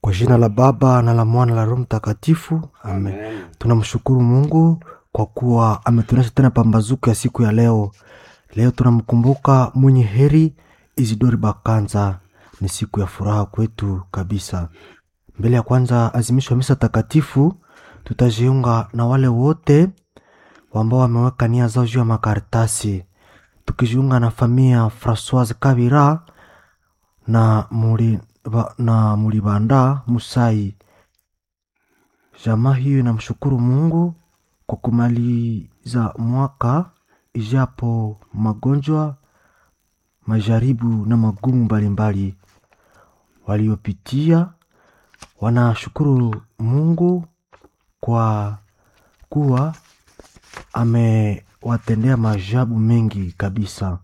Kwa jina la Baba na la Mwana na la Roho Mtakatifu, amen. Amen. Tunamshukuru Mungu kwa kuwa ametuonyesha tena pambazuko ya siku ya leo. Leo tunamkumbuka mwenye heri Isidori Bakanza. Ni siku ya furaha kwetu kabisa. Mbele ya kwanza azimisho ya misa takatifu, tutajiunga na wale wote ambao wameweka nia zao juu ya makaratasi, tukijiunga na familia Francoise Kabira na muri, ba, na Mulibanda Musai. Jamaa hiyo inamshukuru Mungu kwa kumaliza mwaka ijapo magonjwa, majaribu na magumu mbalimbali waliopitia. Wanashukuru Mungu kwa kuwa amewatendea maajabu mengi kabisa,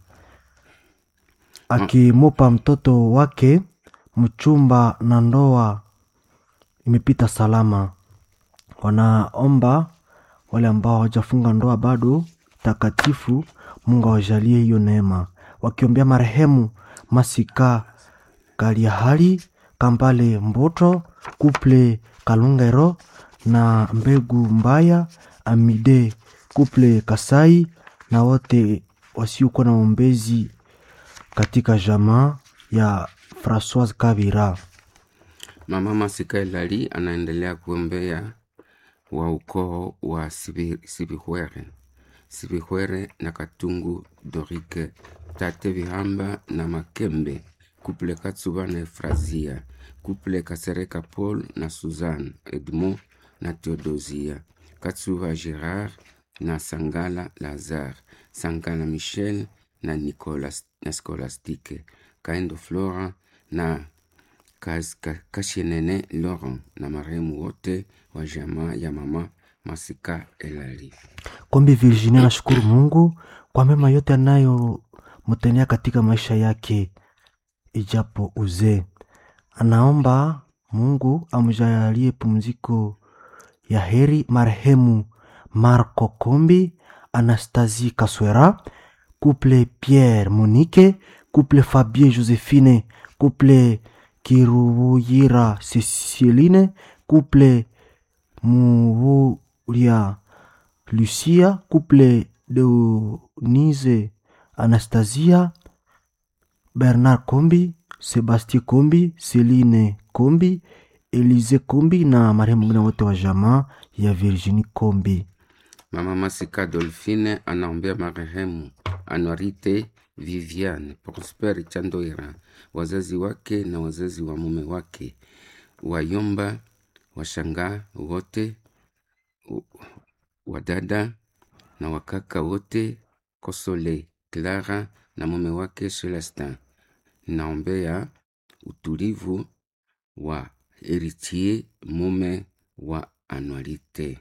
akimupa mtoto wake mchumba na ndoa imepita salama. Wanaomba wale ambao hawajafunga ndoa bado takatifu, Mungu awajalie hiyo neema, wakiombea marehemu Masika Kaliahali Kambale Mboto Kuple Kalungero na Mbegu Mbaya Amide Kuple Kasai na wote wasiokuwa na ombezi katika jamaa ya Francoise Kabira. Mama Masika Elali anaendelea kuombea wa ukoo wa Sibi- Sibihwere Sibihwere na Katungu Dorike Tate Bihamba na Makembe Kuple Katsuba na Efrazia Kuple Kasereka Paul na Suzanne Edmond na Theodosia Katsuba Gerard na Sangala Lazare Sangala Michel na Nicolas na Scolastique Kaindo Flora na Kas- Ka- Kashenene Laurent na marehemu wote wa jamaa ya mama Masika Elali. Kombi Virginia anashukuru Mungu kwa mema yote anayomtendea katika maisha yake ijapo uzee. Anaomba Mungu amjalie pumziko ya heri marehemu Marco Kombi, Anastasie Kaswera, couple Pierre Monique, couple Fabien Josephine, couple Kiruyira Ceciline, couple Muvulia Lucia, couple Deonise Anastasia, Bernard Kombi, Sebastien Kombi, Celine Kombi, Elise Kombi na marehemu mwingine wote wa jamaa ya Virginie Kombi. Mama Masika Dolphine anaombea marehemu Anuarite Viviane Prosper Chandoira, wazazi wake na wazazi wa mume wake, wayomba, washangaa wote, u- wadada na wakaka wote, Kosole Clara na mume wake Celestin. Naombea utulivu wa Heritier mume wa Anuarite.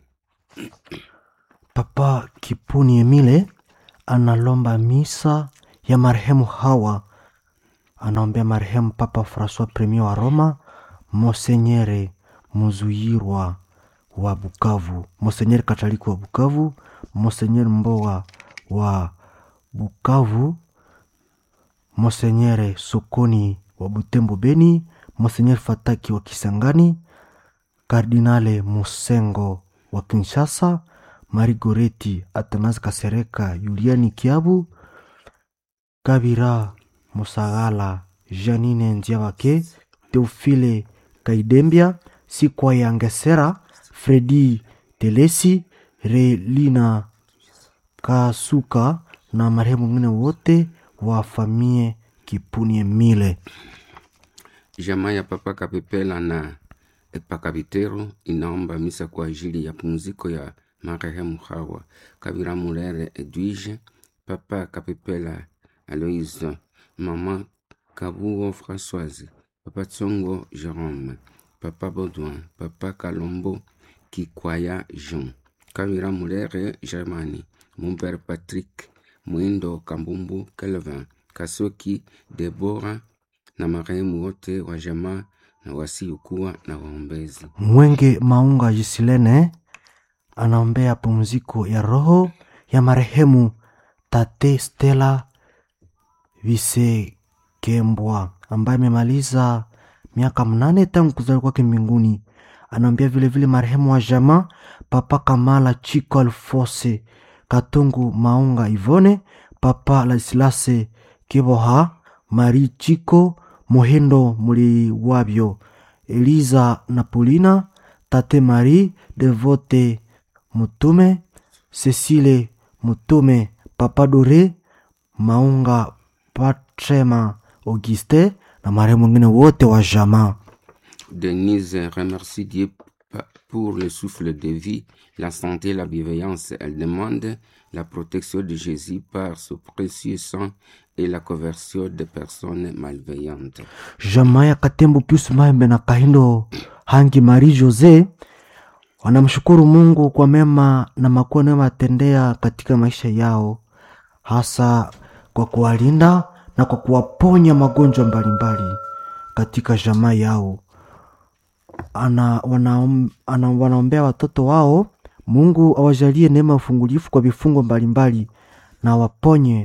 Papa Kipuni Emile analomba misa ya marehemu Hawa, anaombea marehemu Papa Francois Premier wa Roma, Monsenyere Muzuyirwa wa Bukavu, Monsenyere Katoliki wa Bukavu, Monsenyere Mboa wa Bukavu, Monsenyere Sokoni wa Butembo Beni, Monsenyere Fataki wa Kisangani, Kardinale Musengo wa Kinshasa, Marigoreti Atanas Kasereka, Juliani Kiabu, Kabira Musagala, Janine Nziabake, Teofile Kaidembia, Sikwa Yangesera, Fredi Telesi, Relina Kasuka na marehemu wengine wote wa famie Kipuni Emile. Jamaa ya Papa Kapepela na Epakabitero inaomba misa kwa ajili ya pumziko ya marehemu Hawa Kabira Mulere Edwige, Papa Kapepela Aloise, Mama Kabuo Françoise, Papa Tsongo Jerome, Papa Baudouin, Papa Kalombo Kikwaya Jean, Kabira Mulere Germani, mon père Patrick Mwindo Kambumbu Kelvin, Kasoki Debora na marehemu wote wa jamaa na wasiokuwa na waombezi. Mwenge Maunga Jisilene anaombea pumziko ya roho ya marehemu Tate Stella Visekembwa ambaye amemaliza miaka mnane tangu kuzaliwa kwake mbinguni. Anaombea vilevile marehemu wa jamaa Papa Kamala Chiko Alfose Katungu Maunga Ivone, Papa Ladislase Kiboha, Mari Chiko Mohendo Muliwabyo, Eliza Napolina, Tate Marie Devote Mutume, Cecile Mutume, Papa Dore Maunga Patrema Auguste na marehemu wengine wote wa jamaa. Denise remercie Dieu pa- pour le souffle de vie, la santé et la bienveillance. Elle demande la protection de Jésus par ce précieux sang et la conversion des personnes malveillantes. Jamaa ya Katembo Pius Mahembe na Kahindo Hangi Marie Jose wanamshukuru Mungu kwa mema na makuu anayowatendea katika maisha yao, hasa kwa kuwalinda na kwa kuwaponya magonjwa mbalimbali katika jamaa yao. Ana, wanaom, ana, wanaombea watoto wao Mungu awajalie neema ya ufungulifu kwa vifungo mbalimbali na waponye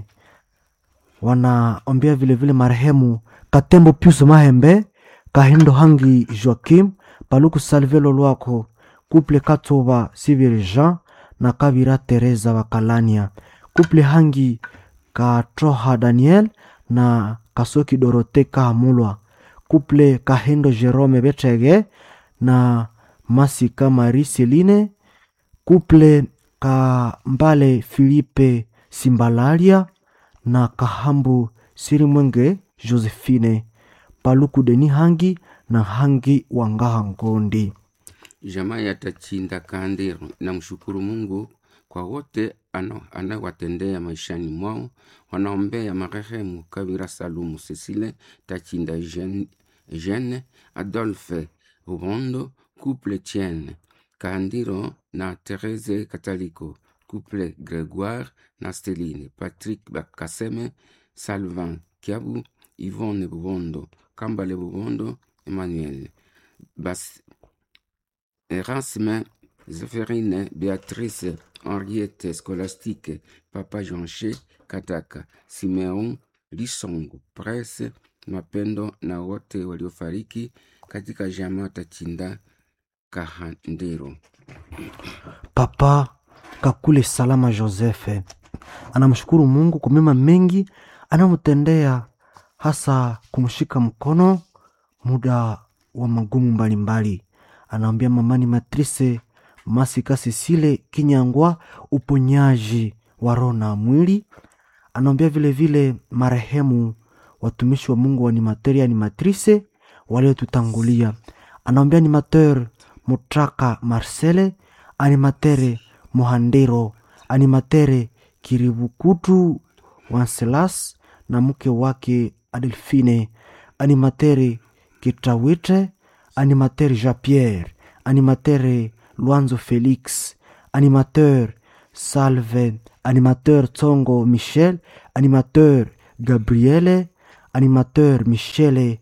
wanaombea vilevile marehemu Katembo Pius Mahembe, Kahindo Hangi Joakim, Paluku Salvelo Lwako, Kuple Katoba Sibiri Jean na Kabira Teresa Wakalania, Kuple Hangi Katroha Daniel na Kasoki Dorote Kahamulwa, Kuple Kahindo Jerome Betege na Masika Marie Celine, Kuple Kambale Filipe Simbalalia na Kahambu Sirimwenge Josephine Paluku Deni Hangi na Hangi Wangaha Ngondi. Jamaa ya Tachinda Kandiro namshukuru Mungu kwa wote ano- anawatendea maishani mwao. Wanaombea marehemu Kabira Salumu Cecile Tachinda Jean- Jeanne Adolphe Rubondo couple Tienne Kandiro na Therese Kataliko couple Grégoire na Steline Patrick Bakaseme Salvin Kiabu Yvonne Bubondo Kambale Bubondo Emmanuel Bas Erasme, Zéphérine, Béatrice, Henriette, Scolastique, Papa Jonché, Kataka, Simeon, Lisongo, Presse, Mapendo na wote waliofariki katika jamaa Tachinda Kahandero. Papa Kakule Salama Josefe anamshukuru Mungu kwa mema mengi anamtendea, hasa kumshika mkono muda wa magumu mbalimbali. Anaambia mamani Matrice Masika Sisile Kinyangwa uponyaji wa roho na mwili. Anaambia vile vile marehemu watumishi wa Mungu wa animateur ya animatrice waliotutangulia. Anaambia animateur Mutraka Marcele, animatere Mohandero, animatere Kiribukutu Wanselas na mke wake Adelfine, animatere Kitawite, animateur Jean Pierre, animateur Luanzo Felix, animateur Salve, animateur Tsongo Michel, animateur Gabriele, animateur Michele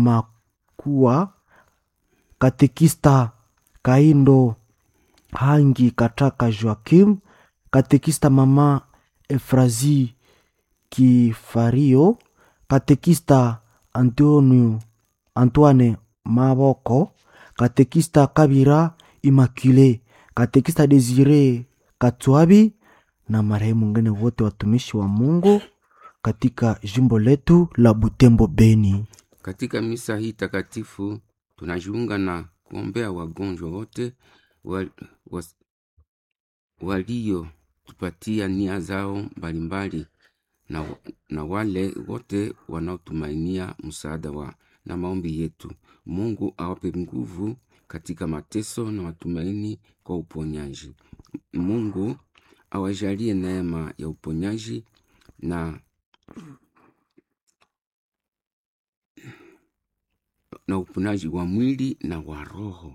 Makua, katekista Kaindo Hangi Kataka Joakim, katekista mama Efrazi Kifario, katekista Antonio Antoine Maboko, katekista Kabira Immaculée, katekista Desire Katwabi na marehemu wengine wote watumishi wa Mungu katika jimbo letu la Butembo Beni. Katika misa hii takatifu tunajiunga na kuombea wagonjwa wote wal, was, waliotupatia nia zao mbalimbali na, na wale wote wanaotumainia msaada wa na maombi yetu. Mungu awape nguvu katika mateso na matumaini kwa uponyaji. Mungu awajalie neema ya uponyaji na na uponaji wa mwili na wa roho.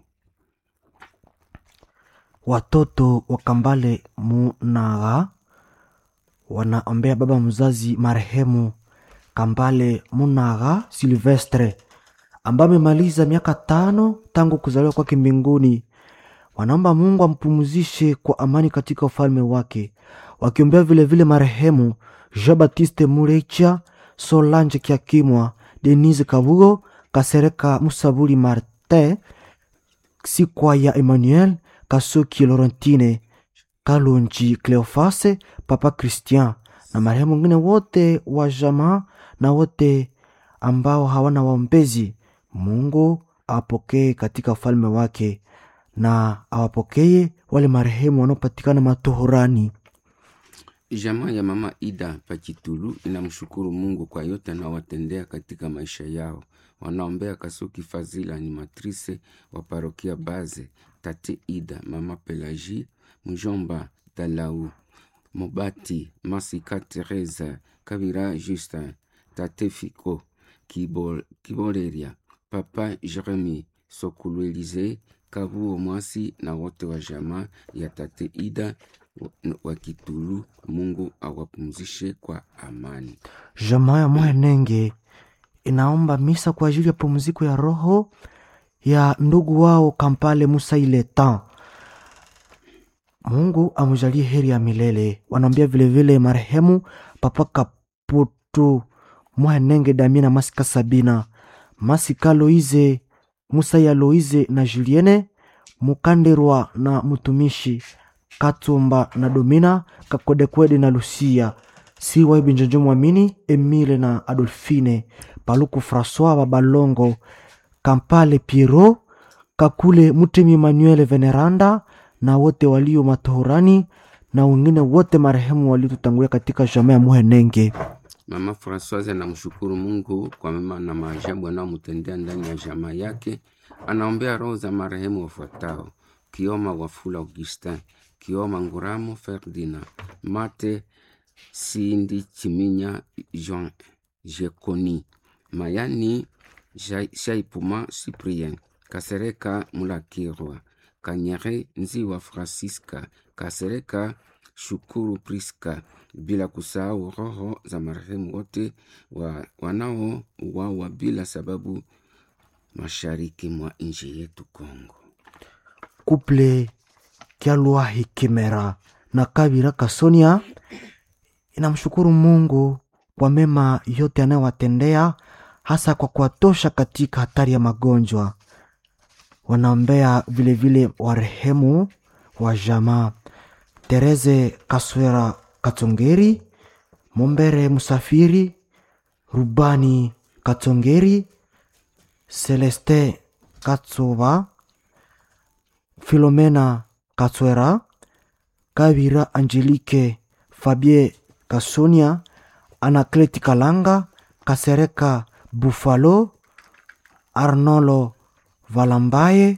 Watoto wa Kambale Munaga wanaombea baba mzazi marehemu Kambale Munaga Silvestre ambaye amemaliza miaka tano tangu kuzaliwa kwake mbinguni. Wanaomba Mungu ampumzishe kwa amani katika ufalme wake, wakiombea vilevile marehemu Jean Baptiste Murecha, Solange Kiakimwa, Denise Kabugo, Kasereka Musabuli Martin, Sikwa ya Emmanuel, Kasuki Laurentine, Kalonji Cleofase, Papa Christian na marehemu wengine wote wa jamaa na wote ambao hawana waombezi. Mungu awapokee katika ufalme wake na awapokee wale marehemu wanaopatikana matohorani. Jamaa ya mama Ida Pachitulu inamshukuru Mungu kwa yote anaowatendea katika maisha yao. Wanaombea Kasuki Fazila ni matrise wa parokia Baze, tate Ida, mama Pelagi, mjomba Dalau, Mobati, Masika Teresa, Kabira Justin, tate Fiko, Kibol, Kiboleria, papa Jeremi, Sokulu Elize, Kabuo Mwasi na wote wa jamaa ya tate Ida wa Kitulu. Mungu awapumzishe kwa amani. Jamaa ya Mwenenge inaomba misa kwa ajili ya pumziko ya roho ya ndugu wao Kampale Musa Iletan. Mungu amujalie heri ya milele. Wanaombea vilevile marehemu Papa Kaputu Mwenenge Damina Masika Sabina Masika Loize Musa ya Loize na Julienne Mukanderwa na mtumishi Katumba na Domina Kakodekwede na Lucia Siwa Ibinjonjo Mwamini Emile na Adolfine Paluku Francois Babalongo Kampale Piero Kakule Mutemi Emmanuel Veneranda na wote walio matohorani na wengine wote marehemu waliotutangulia katika jamaa ya Muhenenge. Mama Francoise anamshukuru Mungu kwa mema na maajabu anayomtendea ndani ya jamaa yake. Anaombea roho za marehemu wafuatao: Kioma Wafula Augustin, Kioma Nguramo Ferdina, Mate Sindi Chiminya Jean Jekoni, Mayani Jai- Shaipuma Cyprien, Kasereka Mulakirwa, Kanyere Nziwa Francisca, Kasereka Shukuru Priska, bila kusahau roho za marehemu wote wa, wanaouawa bila sababu mashariki mwa nchi yetu Kongo. Kuple Kyalwahi Kimera na Kabira Kasonia inamshukuru Mungu kwa mema yote anayowatendea hasa kwa kuwatosha katika hatari ya magonjwa. Wanaombea vilevile warehemu wa jamaa Tereze Kaswera Katongeri, Mombere Musafiri, Rubani Katongeri, Celeste Katsoba, Filomena Katswera, Kabira Angelique, Fabie Kasonia, Anakleti Kalanga, Kasereka Buffalo, Arnolo Valambaye,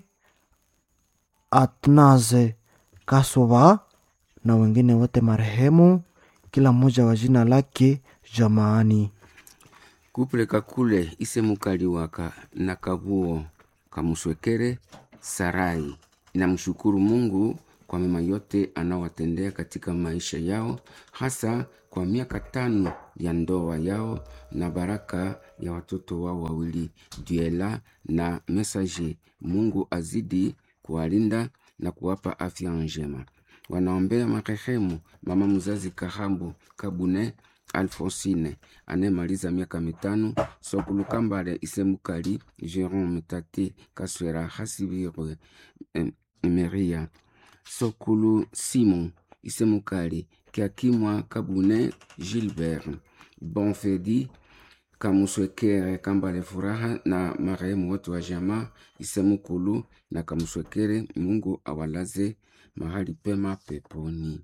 Atnaze Kasova na wengine wote marehemu, kila mmoja wa jina lake jamaani. Kuple Kakule Isemukaliwaka na Kabuo Kamuswekere Sarai inamshukuru Mungu kwa mema yote anaowatendea katika maisha yao, hasa kwa miaka tano ya ndoa yao na baraka ya watoto wao wawili Duela na Messager. Mungu azidi kuwalinda na kuwapa afya njema. Wanaombea marehemu mama mzazi Kahambu Kabune Alfonsine anayemaliza miaka mitano, Sokulu Kambale Isemukali Jerome Tate Kaswera Hasibirwe em, Meria Sokulu Simon Isemukali Kiakimwa Kabune Gilbert Bonfedi Kamuswekere Kambale Furaha na marehemu wote wa jamaa Isemukulu na Kamuswekere. Mungu awalaze mahali pema peponi.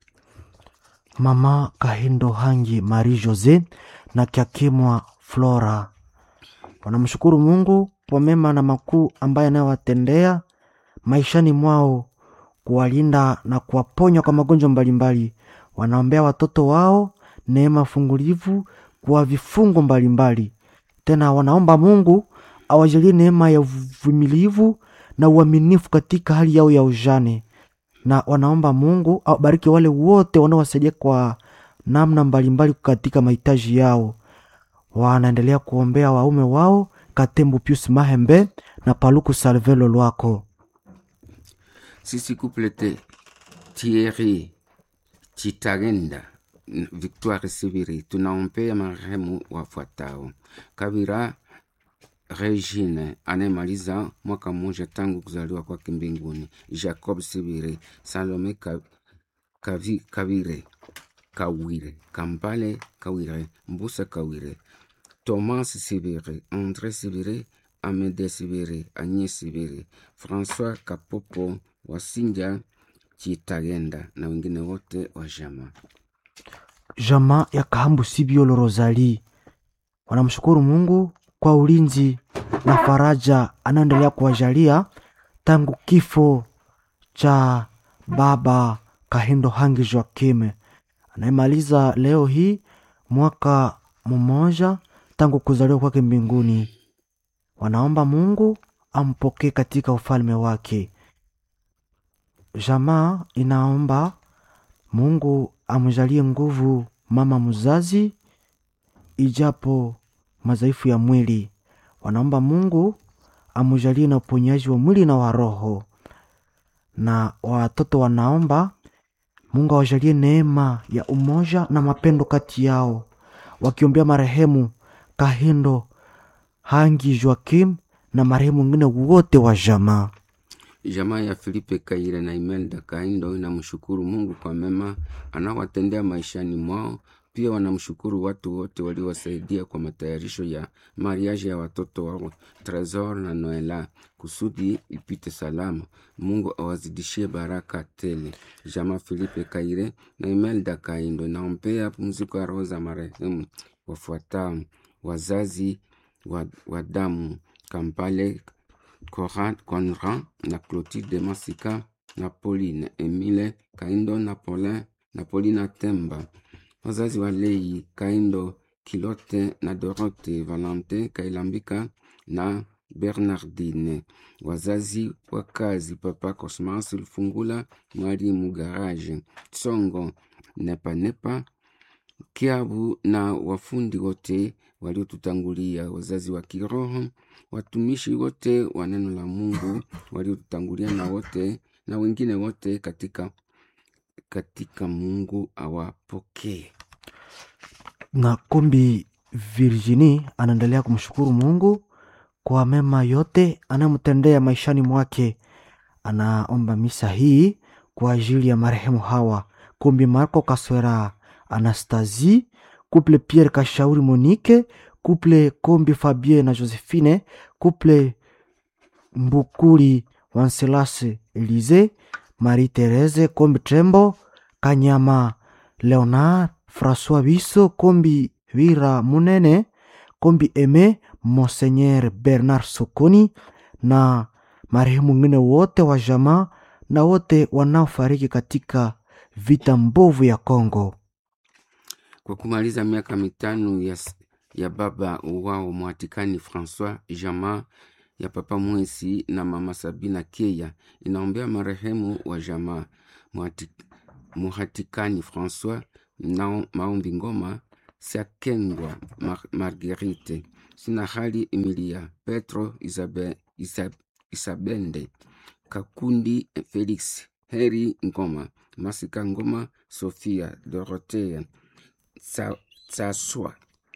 Mama Kahindo Hangi Marie Jose na Kiakimwa Flora wanamshukuru Mungu kwa mema na makuu ambaye anayowatendea maishani mwao, kuwalinda na kuwaponya kwa magonjwa mbalimbali. Wanaombea watoto wao neema fungulivu kwa vifungo mbalimbali. Tena wanaomba Mungu awajalie neema ya uvumilivu na uaminifu katika hali yao ya ujane na wanaomba Mungu awabariki wale wote wanaowasaidia kwa namna mbalimbali katika mahitaji yao. Wanaendelea kuombea waume wao Katembo Pius Mahembe na Paluku Salvelo Lwako. sisi kuplete Thierry Chitagenda Victoire Sibiri tunaombea marehemu wafuatao: Kabira Regine anayemaliza mwaka mmoja tangu kuzaliwa kwake mbinguni, Jacob Sibire, Salome Ka- Kavi- Kavire Kawire, Kampale Kawire, Mbusa Kawire, Thomas Sibire, André Sibire, Amede Sibire, Agnes Sibire, François Kapopo, Wasinja Chitagenda na wengine wote wa jamaa. Jamaa ya Kahambu Sibiolo Rosali wanamshukuru Mungu kwa ulinzi na faraja anaendelea kuwajalia tangu kifo cha baba Kahindo Hangi Joakim anayemaliza leo hii mwaka mmoja tangu kuzaliwa kwake mbinguni. Wanaomba Mungu ampokee katika ufalme wake. Jamaa inaomba Mungu amjalie nguvu mama mzazi, ijapo madhaifu ya mwili. Wanaomba Mungu amjalie na uponyaji wa mwili na wa roho, na watoto wanaomba Mungu awajalie neema ya umoja na mapendo kati yao, wakiombea marehemu Kahindo Hangi Joakim na marehemu wengine wote wa jamaa. Jamaa ya Filipe Kaire na Imelda Kaindo inamshukuru Mungu kwa mema anaowatendea maishani mwao. Pia wanamshukuru watu wote waliowasaidia kwa matayarisho ya mariaji ya watoto wao Tresor na Noela kusudi ipite salama. Mungu awazidishie baraka tele. Jamaa Filipe Kaire na Imelda Kaindo inaombea pumziko ya roho za marehemu wafuatao: wazazi wa, wa damu Kampale Conrad, Conrad na Clotilde Masika na Pauline Emile Kaindo na Paulin na Paulina Temba, wazazi wa Lei Kaindo Kilote na Dorote Valente Kailambika na Bernardine, wazazi wa kazi Papa Cosmas Lufungula, Mwalimu Garage Tsongo Nepanepa Kiabu na wafundi wote waliotutangulia, wazazi wa kiroho, watumishi wote wa neno la Mungu waliotutangulia, na wote na wengine wote katika katika Mungu awapokee. na Kombi Virginie anaendelea kumshukuru Mungu kwa mema yote anayomtendea maishani mwake. Anaomba misa hii kwa ajili ya marehemu hawa Kombi Marco Kaswera Anastasie, couple Pierre Kashauri Monique, couple Kombi Fabien na Josephine, couple Mbukuli Wanselas Elise, Marie Therese Kombi Trembo, Kanyama Leonard François Biso Kombi Vira Munene Kombi Eme Monseigneur Bernard Sokoni na marehemu wengine wote wa jamaa na wote wanaofariki katika vita mbovu ya Kongo. Kwa kumaliza miaka mitano ya, s- ya baba wao Mwatikani Francois, jamaa ya papa Mwesi na mama Sabina Keya inaombea marehemu wa jamaa Mwati- Muhatikani Francois na maombi ngoma Siakengwa Mar Marguerite sina hali Emilia Petro Isabe, Isab, Isabende Kakundi Felix Heri Ngoma Masika Ngoma Sofia Dorothea Tsa- Tsaswa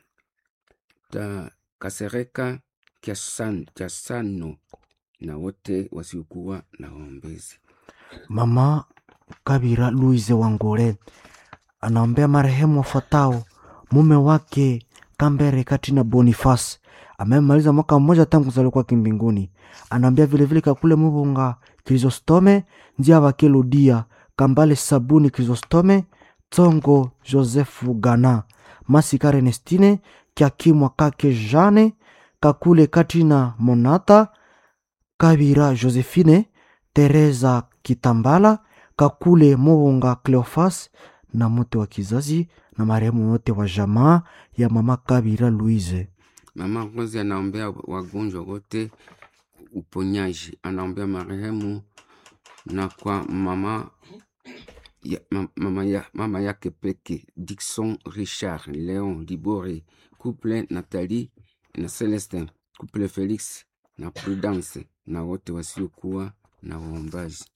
ta Kasereka Kiasan- Kiasano na wote wasiokuwa na waombezi. Mama Kabira Louise Wangole anaombea marehemu wafuatao: mume wake Kambere Katina Boniface amemaliza mwaka mmoja tangu kuzaliwa kwake mbinguni. Anaombea vilevile Kakule Mubunga Krisostome Njia Wake Ludia Kambale Sabuni Krisostome Tsongo Josefu Gana Masika Renestine Kiakimwa Kake Jane Kakule Katina Monata Kabira Josephine, Teresa Kitambala, Kakule Mobonga Cleofas na mote wa kizazi na marehemu wote wa jamaa ya mama Kabira Louise. Mama Rose anaombea wagonjwa wote uponyaji, anaombea marehemu na kwa mama ya, ma- mama, ya, mama yake peke Dixon Richard Leon Libore, couple Nathalie na Celestin, couple Felix na Prudence na wote wasiokuwa na waombaji.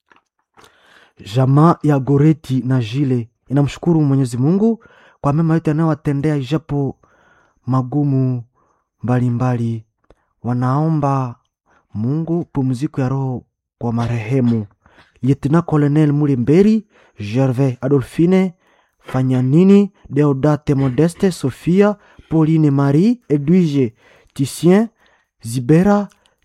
Jamaa ya Goreti na Jile inamshukuru Mwenyezi Mungu kwa mema yote anayowatendea ijapo magumu mbalimbali. wanaomba Mungu pumziko ya roho kwa marehemu Lieutenant Colonel Mulemberi, Gervais Adolphine, Fanyanini, Deodate Modeste, Sophia, Pauline Marie, Edwige Titien, Zibera,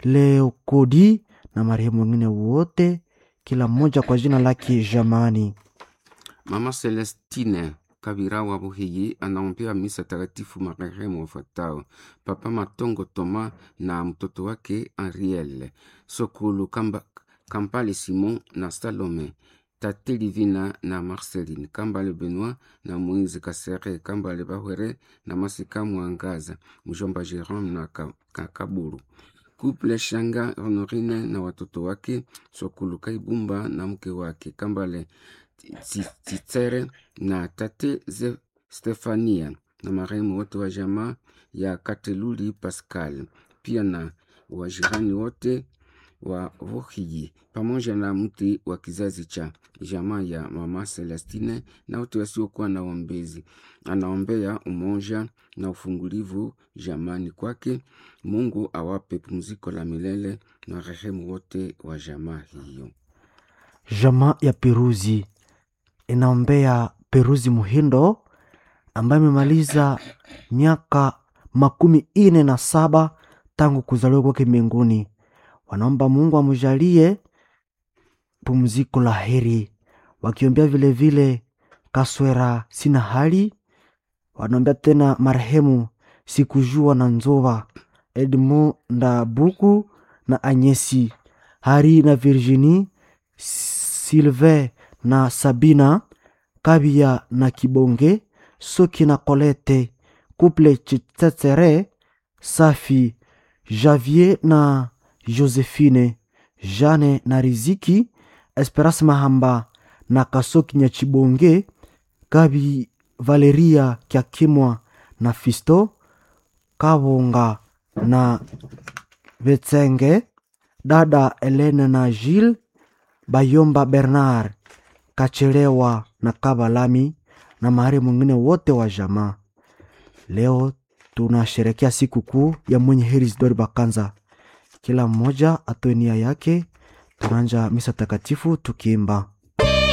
Leokodi na marehemu wengine wote, kila mmoja kwa jina lake jamani. Mama Celestine Kabira wa Buhiyi anaombea misa takatifu marehemu wafuatao: Papa Matongo Toma na mtoto wake Ariel Sokulu Kamba, Kampale Simon na Salome Tate Livina na Marceline Kambale Benoit na Moise Kasere Kambale Bahwere na Masika Mwangaza mjomba Jerome na Ka- Ka- Kaburu Couple Shanga Honorine na watoto wake Sokulu Kaibumba na mke wake Kambale Tsi- Tsitsere na tate Ze Stefania na marehemu wote wa jamaa ya Kateluli Pascal, pia na wajirani wote wa Vuhiji pamoja na mti wa kizazi cha jamaa ya mama Celestine na wote wasiokuwa na ombezi. Anaombea umoja na ufungulivu jamani kwake. Mungu awape pumziko la milele na rehemu wote wa jamaa hiyo. Jamaa ya Peruzi inaombea Peruzi Muhindo ambaye amemaliza miaka makumi ine na saba tangu kuzaliwa kwake mbinguni. Wanaomba Mungu amjalie pumziko la heri, wakiombea vilevile Kaswera sina hali. Wanaombea tena marehemu Sikujua na Nzova, Edmond Ndabuku na Anyesi Hari na Virginie Sylvain na Sabina Kabia na Kibonge Soki na Colette Couple Chitsetsere Safi Javier na Josephine Jane na Riziki Esperance Mahamba na Kasoki Nyachibonge Gabi Valeria Kyakimwa na Fisto Kabonga na Vetsenge dada Elena na Gilles Bayomba Bernard Kachelewa na Kabalami na mahari mwingine wote wa jamaa. Leo tunasherekea siku kuu ya mwenye heri Isidori Bakanza. Kila mmoja atoe nia yake. Tunaanja misa takatifu tukiimba